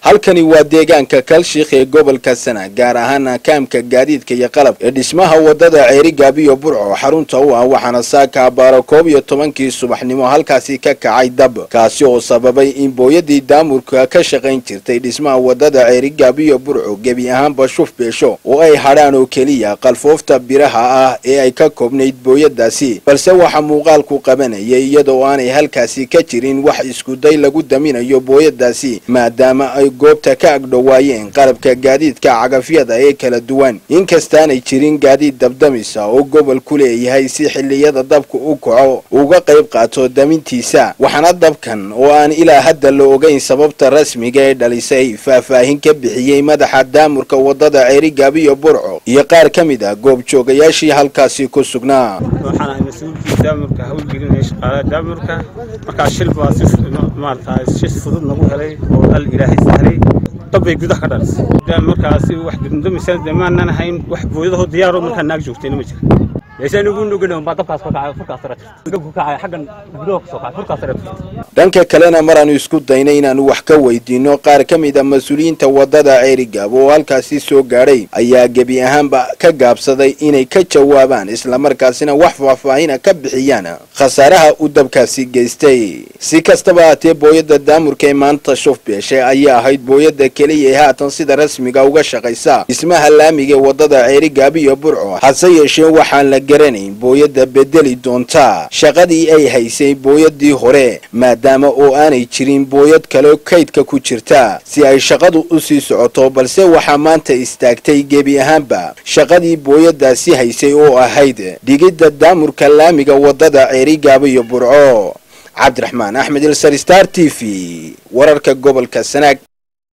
halkani waa deegaanka kalshikh ee gobolka sana gaar ahaana kaamka gaadiidka iyo qalab ee dhismaha wadada ceerigaabiyo burco xarunta u ah waxaana saaka abaaro koob iyo tobankii subaxnimo halkaasi ka kacay dab kaasi oo sababay in booyadii daamurka ka shaqayn jirtay dhismaha wadada ceerigaabiyo burco gebi ahaanba shuf beesho oo ay hadhaan oo keliya qalfoofta biraha ah ee ay ka koobnayd booyadaasi balse waxaa muuqaalku qabanayay iyadoo aanay halkaasi ka jirin wax iskuday lagu daminayo booyadaasi maadaama ay goobta ka agdhowaayeen qalabka gaadiidka cagafyada ee kala duwan inkastaanay jirin gaadiid dabdamisa oo gobol ku leeyahay si xilliyada dabka u kaco uga qayb qaato damintiisa waxaana dabkan oo aan ilaa hadda la ogeyn sababta rasmiga ee dhalisay faahfaahin ka bixiyey madaxa daamurka wadada ceerigaabiyo burco iyo qaar ka mid ah goobjoogayaashii halkaasi ku sugnaa waxaan ahay mas-uulkii daamurka hawlgelinaya shaqaalaha daamurka markaa shil baa si maarata si fudud nagu helay oo al ilaahay sahlay dabbay gudaha ka dhalisay markaasi wax dumdumisana dee maanan ahayn wax booyadahoo diyaaroo markaa naag joogtayna ma jira dhanka kalena maraanu isku daynay inaanu wax ka weydiino qaar ka mid a mas-uuliyiinta wadada ceerigaab oo halkaasi soo gaadhay ayaa gebi ahaanba ka gaabsaday inay ka jawaabaan islamarkaasina wax faahfaahina ka bixiyaan khasaaraha uu dabkaasi geystay si kastaba haatee booyada daamurka ee maanta shuf beeshe ayaa ahayd booyada keliya ee haatan sida rasmiga uga shaqaysa dhismaha laamiga ee wadada ceerigaabiyo burco hase yeeshee waxaan la garanayn booyada bedeli doonta shaqadii ay haysay booyadii hore maadaama oo aanay jirin booyad kale kaydka ku jirta si ay shaqadu u sii socoto balse waxaa maanta istaagtay gebi ahaanba shaqadii booyadaasi haysay oo ahayd dhigidda daamurka laamiga wadada ceerigaabiyo burco cabdiraxmaan axmed ilsar star t v wararka gobolka sanaag